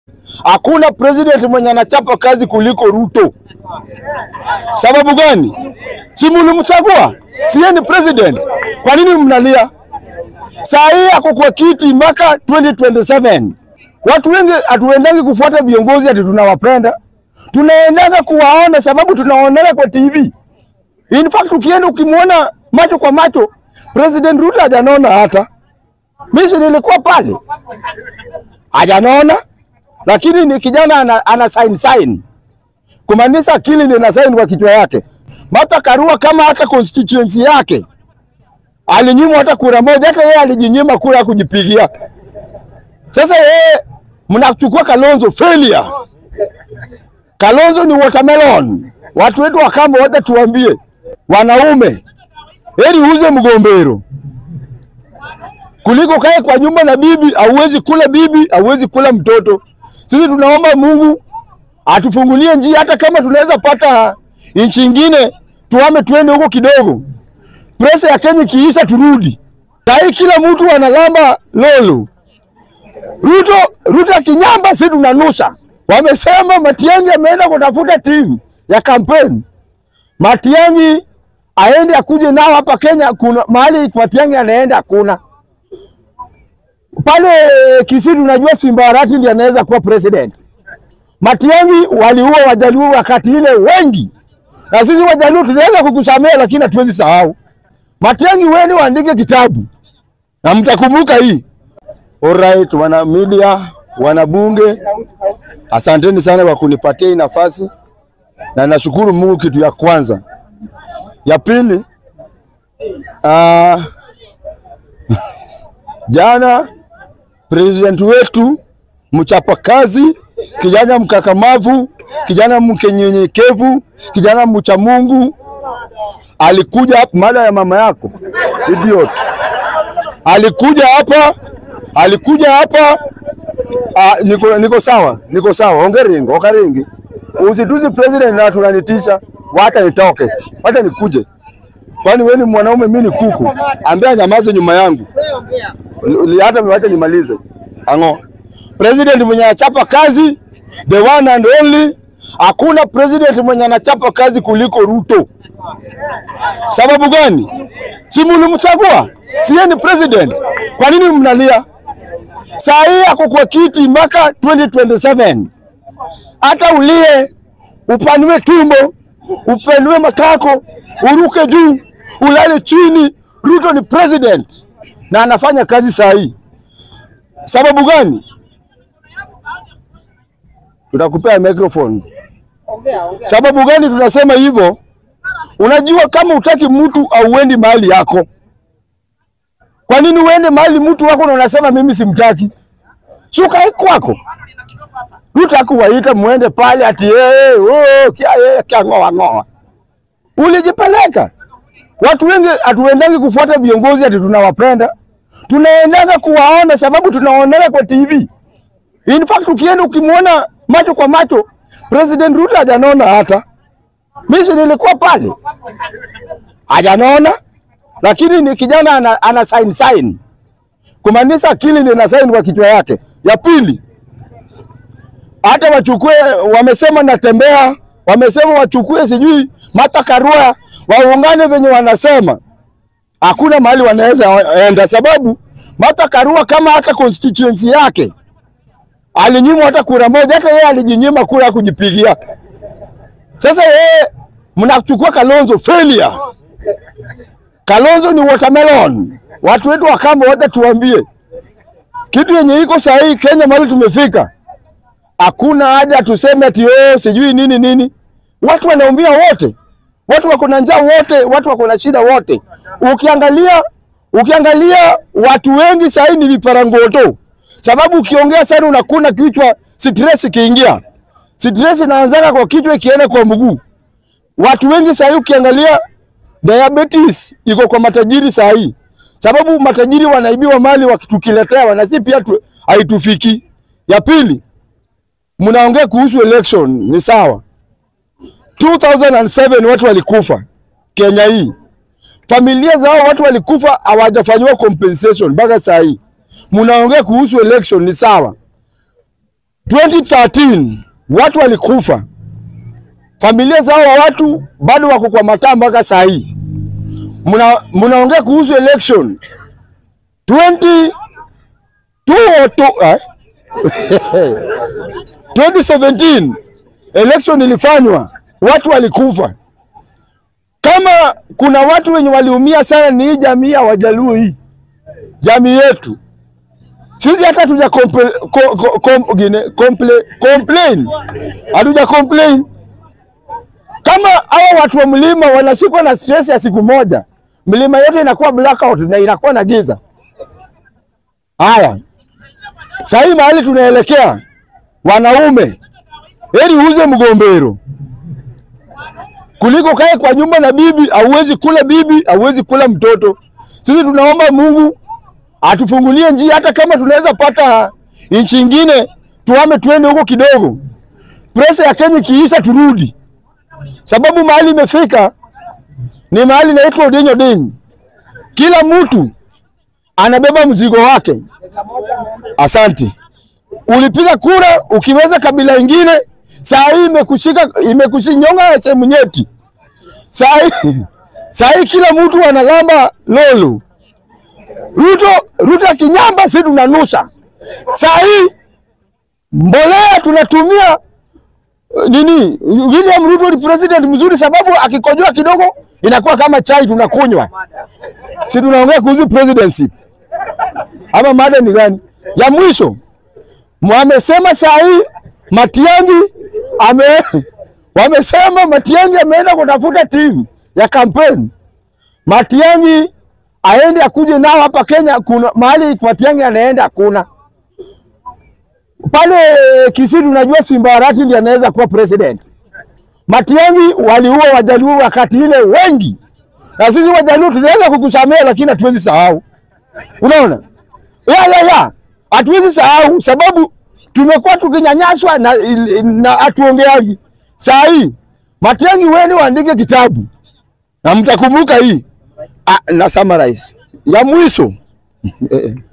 Hakuna president mwenye anachapa kazi kuliko Ruto. Sababu gani? Si mlimchagua, si yeye ni president. Kwa nini mnalia? Saa hii ako kwa kiti mpaka 2027. Watu wengi hatuendangi kufuata viongozi ati tunawapenda, tunaendaga kuwaona sababu tunaonea kwa TV. In fact ukienda ukimwona macho kwa macho, President Ruto hajanaona hata mimi nilikuwa pale, hajanaona lakini ni kijana ana, ana sign sign kumaanisha akili ndio ina sign kwa kichwa yake. Martha Karua kama hata constituency yake alinyimwa hata kura moja, hata yeye alijinyima kura ya kujipigia. Sasa yeye mnachukua Kalonzo failure. Kalonzo ni watermelon. Watu wetu wa Kamba wote tuambie, wanaume heri uze mgombero kuliko kae kwa nyumba na bibi. Hauwezi kula bibi, hauwezi kula mtoto. Sisi tunaomba Mungu atufungulie njia, hata kama tunaweza pata nchi ingine tuame, tuende huko kidogo, presha ya Kenya kiisha, turudi. Sahii kila mtu analamba lolo. Ruto, Ruto akinyamba, si tunanusa. Wamesema Matiang'i ameenda kutafuta timu ya kampeni. Matiang'i aende akuje nao hapa Kenya. Kuna mahali Matiang'i anaenda hakuna pale Kisii tunajua Simba Arati ndiye anaweza kuwa president. Matiang'i waliua Wajaluo wakati ile wengi, na sisi Wajaluo tunaweza kukusamea, lakini hatuwezi sahau. Matiang'i, wewe waandike kitabu na mtakumbuka hii. Alright, wana media, wana bunge, asanteni sana kwa kunipatia hii nafasi, na nashukuru Mungu. Kitu ya kwanza, ya pili, uh, jana president wetu mchapakazi, kijana mkakamavu, kijana mkenyenyekevu, kijana mcha Mungu alikuja hapa, mada ya mama yako idiot, alikuja hapa, alikuja hapa. Ah, niko, niko sawa, niko sawa, ongeringo okaringi, usituzi president na tunanitisha, wacha nitoke, wacha nikuje. Kwani wewe ni mwanaume, mimi ni kuku? Ambia nyamaze nyuma yangu Li- hata wacha nimalize. Ango. President mwenye anachapa kazi the one and only, hakuna president mwenye anachapa kazi kuliko Ruto. Sababu gani? Si mlimchagua, si yeye ni president. Kwa nini mnalia? Saa hii ako kwa kiti mpaka 2027. Hata ulie, upanue tumbo, upanue matako, uruke juu, ulale chini, Ruto ni president na anafanya kazi saa hii. Sababu gani? Tutakupea microphone. Sababu gani tunasema hivyo? Unajua, kama utaki mtu auendi mahali yako, kwa nini uende mahali mtu wako na unasema mimi simtaki? Si ukae kwako. Ruto hakuwaita muende pale ati yeye oh, kia yeye kia ngoa ngoa. Ulijipeleka. Watu wengi hatuendangi kufuata viongozi ati tunawapenda, tunaendaga kuwaona sababu tunaonea kwa TV. In fact ukienda ukimwona macho kwa macho, President Ruto hajanaona hata mimi nilikuwa pale, hajanaona lakini ni kijana ana, ana sign sign kumaanisha akili ndio ina sign kwa kichwa yake. Ya pili, hata wachukue, wamesema natembea, wamesema wachukue sijui Martha Karua waungane venye wanasema, hakuna mahali wanaweza enda, sababu Martha Karua kama hata constituency yake alinyimwa hata kura moja, hata yeye alijinyima kura ya kujipigia. Sasa yeye mnachukua Kalonzo failure. Kalonzo ni watermelon. Watu wetu wa Kamba wote tuambie kitu yenye iko sahihi Kenya, mahali tumefika, hakuna haja tuseme ati oh, sijui nini nini. Watu wanaumia wote, watu wako na njaa wote, watu wako na shida wote. Ukiangalia ukiangalia watu wengi sahihi ni viparangoto, sababu ukiongea sana unakuna kichwa, stress ikiingia, stress inaanzaka kwa kichwa ikienda kwa mguu. Watu wengi sahihi ukiangalia diabetes iko kwa matajiri sahihi, sababu matajiri wanaibiwa mali wakitukiletea, na si pia tu, haitufiki. Ya pili, mnaongea kuhusu election, ni sawa. 2007 watu walikufa Kenya hii, familia zao watu walikufa, hawajafanyiwa compensation mpaka saa hii. Mnaongea kuhusu election, ni sawa. 2013 watu walikufa, familia zao wa watu bado wako kwa mataa mpaka saa hii. Muna mnaongea kuhusu election 20 202 eh? 2017 election ilifanywa, watu walikufa. Kama kuna watu wenye waliumia sana ni hii jamii ya Wajaluo, hii jamii yetu sisi hata hatuja complain, co- co- com- gine- complain, complain. hatuja complain. Kama hawa watu wa mlima wanashikwa na stress ya siku moja, mlima yote inakuwa blackout na inakuwa na giza. Haya, sasa hii mahali tunaelekea, wanaume, heri uuze mgombero kuliko kae kwa nyumba na bibi. Hauwezi kula bibi, hauwezi kula mtoto. Sisi tunaomba Mungu atufungulie njia, hata kama tunaweza pata nchi ingine, tuame tuende huko kidogo, presa ya Kenya ikiisha turudi, sababu mahali imefika ni mahali inaitwa Odenyo Deny. Kila mtu anabeba mzigo wake. Asante. Ulipiga kura ukiweza kabila ingine, saa hii imekushika imekusinyonga sehemu nyeti. Saa hii saa hii kila mtu analamba lolo. Ruto Ruto akinyamba, si tunanusa. Saa hii mbolea tunatumia eh, nini? William Ruto ni president mzuri, sababu akikojoa kidogo inakuwa kama chai tunakunywa. Si tunaongea kuhusu presidency ama mada ni gani? Ya mwisho wamesema saa hii Matiang'i ame wamesema Matiang'i ameenda kutafuta timu ya kampeni. Matiang'i aende akuje nao hapa Kenya. Kuna mahali Matiang'i anaenda hakuna pale Kisii, tunajua Simba Arati ndiye anaweza kuwa president. Matiang'i waliua Wajaluo wakati ile wengi, na sisi Wajaluo tunaweza kukusamea, lakini hatuwezi sahau. Unaona, ya ya ya, hatuwezi sahau sababu tumekuwa tukinyanyaswa na na hatuongeagi. Saa hii Matiang'i, wewe waandike kitabu na mtakumbuka hii. Ah, na summarize ya mwisho